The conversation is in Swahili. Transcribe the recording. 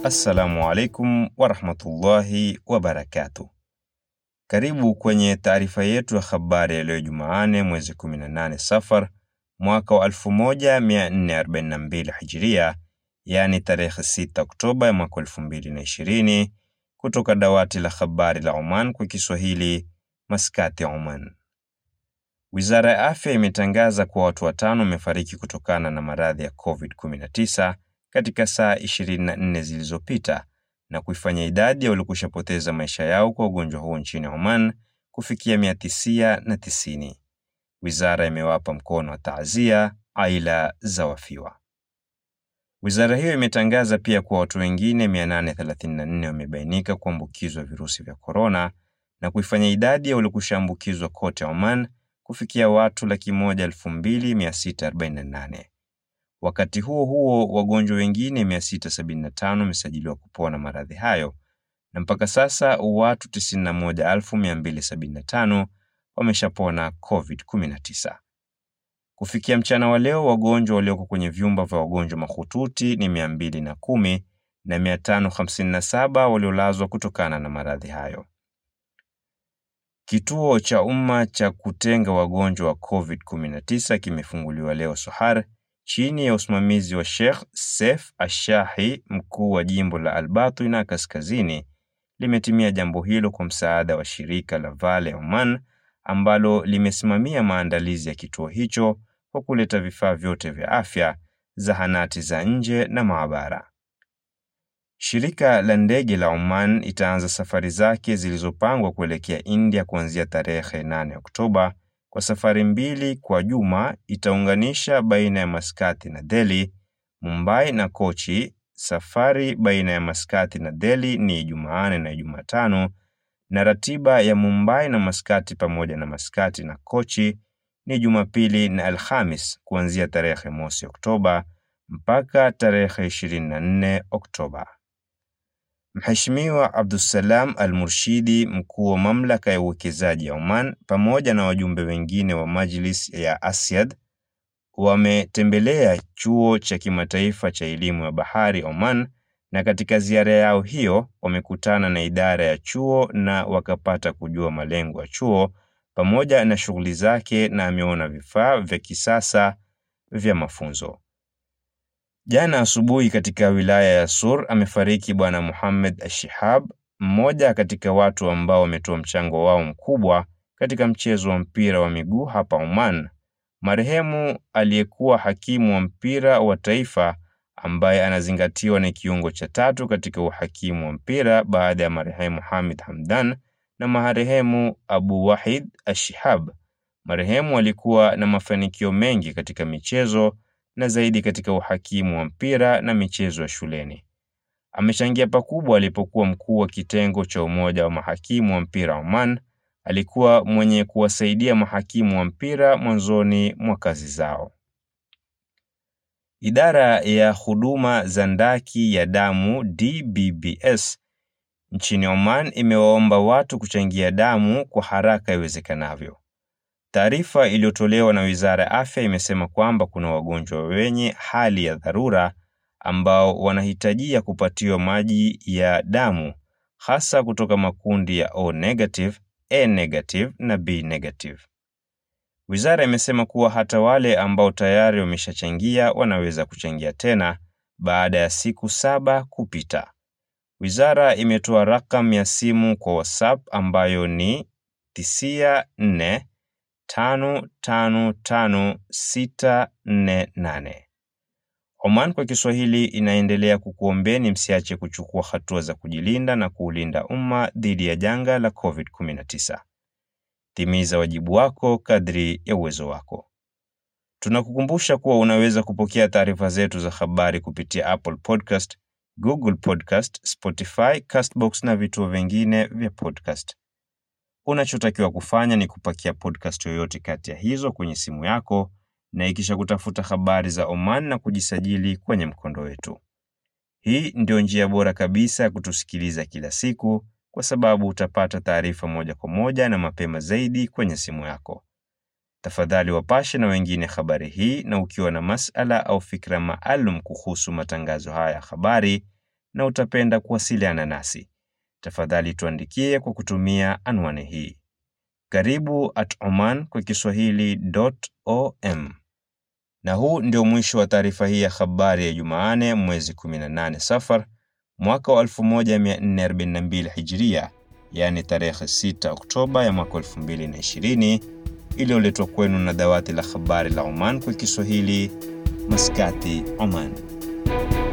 Assalamu alaikum warahmatullahi wabarakatuh. Karibu kwenye taarifa yetu ya habari ya leo Jumanne mwezi 18 Safar mwaka wa 1442 Hijria, yaani tarehe 6 Oktoba ya mwaka 2020 kutoka dawati la habari la Oman kwa Kiswahili, Maskati, Oman. Wizara ya Afya imetangaza kuwa watu watano wamefariki kutokana na maradhi ya COVID-19 katika saa 24 zilizopita na kuifanya idadi ya waliokushapoteza maisha yao kwa ugonjwa huo nchini Oman kufikia 990. Wizara imewapa mkono wa taazia aila za wafiwa. Wizara hiyo imetangaza pia kuwa watu wengine 834 wamebainika kuambukizwa virusi vya korona na kuifanya idadi ya waliokushaambukizwa kote Oman kufikia watu laki moja elfu mbili mia sita arobaini na nane. Wakati huo huo, wagonjwa wengine 675 wamesajiliwa kupona maradhi hayo na mpaka sasa watu 91275 wameshapona COVID-19. Kufikia mchana wa leo, wagonjwa walioko kwenye vyumba vya wagonjwa mahututi ni 210 na 557 waliolazwa kutokana na maradhi hayo. Kituo cha umma cha kutenga wagonjwa wa COVID-19 kimefunguliwa leo Sohar chini ya usimamizi wa Sheikh Sef Ashahi, mkuu wa jimbo la Albatwina Kaskazini. Limetimia jambo hilo kwa msaada wa shirika la Vale Oman ambalo limesimamia maandalizi ya kituo hicho kwa kuleta vifaa vyote vya afya, zahanati za nje na maabara. Shirika la ndege la Oman itaanza safari zake zilizopangwa kuelekea India kuanzia tarehe 8 Oktoba kwa safari mbili kwa juma. Itaunganisha baina ya Maskati na Delhi, Mumbai na Kochi. Safari baina ya Maskati na Delhi ni Jumanne na Jumatano, na ratiba ya Mumbai na Maskati pamoja na Maskati na Kochi ni Jumapili na Alhamis kuanzia tarehe mosi Oktoba mpaka tarehe 24 Oktoba. Mheshimiwa Abdussalam Al-Murshidi, mkuu wa mamlaka ya uwekezaji ya Oman, pamoja na wajumbe wengine wa Majlis ya Asyad wametembelea chuo cha kimataifa cha elimu ya bahari Oman, na katika ziara yao hiyo wamekutana na idara ya chuo na wakapata kujua malengo ya chuo pamoja na shughuli zake, na ameona vifaa vya kisasa vya mafunzo. Jana asubuhi katika wilaya ya Sur amefariki Bwana Muhammad Ashihab, mmoja katika watu ambao wametoa mchango wao mkubwa katika mchezo wa mpira wa miguu hapa Oman. Marehemu aliyekuwa hakimu wa mpira wa taifa ambaye anazingatiwa ni kiungo cha tatu katika uhakimu wa mpira baada ya marehemu Hamid Hamdan na marehemu Abu Wahid Ashihab. Marehemu alikuwa na mafanikio mengi katika michezo na zaidi katika uhakimu wa mpira na michezo ya shuleni. Amechangia pakubwa alipokuwa mkuu wa kitengo cha umoja wa mahakimu wa mpira Oman. Alikuwa mwenye kuwasaidia mahakimu wa mpira mwanzoni mwa kazi zao. Idara ya huduma za ndaki ya damu DBBS nchini Oman imewaomba watu kuchangia damu kwa haraka iwezekanavyo. Taarifa iliyotolewa na Wizara ya Afya imesema kwamba kuna wagonjwa wenye hali ya dharura ambao wanahitajia kupatiwa maji ya damu hasa kutoka makundi ya O negative, A negative na B negative. Wizara imesema kuwa hata wale ambao tayari wameshachangia wanaweza kuchangia tena baada ya siku saba kupita. Wizara imetoa rakamu ya simu kwa WhatsApp ambayo ni tisia nne tano tano tano sita nne nane. Oman kwa Kiswahili inaendelea kukuombeni msiache kuchukua hatua za kujilinda na kuulinda umma dhidi ya janga la COVID-19. Timiza wajibu wako kadri ya uwezo wako. Tunakukumbusha kuwa unaweza kupokea taarifa zetu za habari kupitia Apple Podcast, Google Podcast, Spotify, Castbox na vituo vingine vya podcast. Unachotakiwa kufanya ni kupakia podcast yoyote kati ya hizo kwenye simu yako na ikisha kutafuta habari za Oman na kujisajili kwenye mkondo wetu. Hii ndio njia bora kabisa ya kutusikiliza kila siku kwa sababu utapata taarifa moja kwa moja na mapema zaidi kwenye simu yako. Tafadhali wapashe na wengine habari hii, na ukiwa na masala au fikra maalum kuhusu matangazo haya ya habari, na utapenda kuwasiliana nasi, tafadhali tuandikie kwa kutumia anwani hii karibu at oman kwa kiswahili.om. Na huu ndio mwisho wa taarifa hii ya habari ya Jumanne mwezi 18 Safar mwaka wa 1442 Hijria, yaani tarehe 6 Oktoba ya mwaka 2020, iliyoletwa kwenu na dawati la habari la Oman kwa Kiswahili, Maskati, Oman.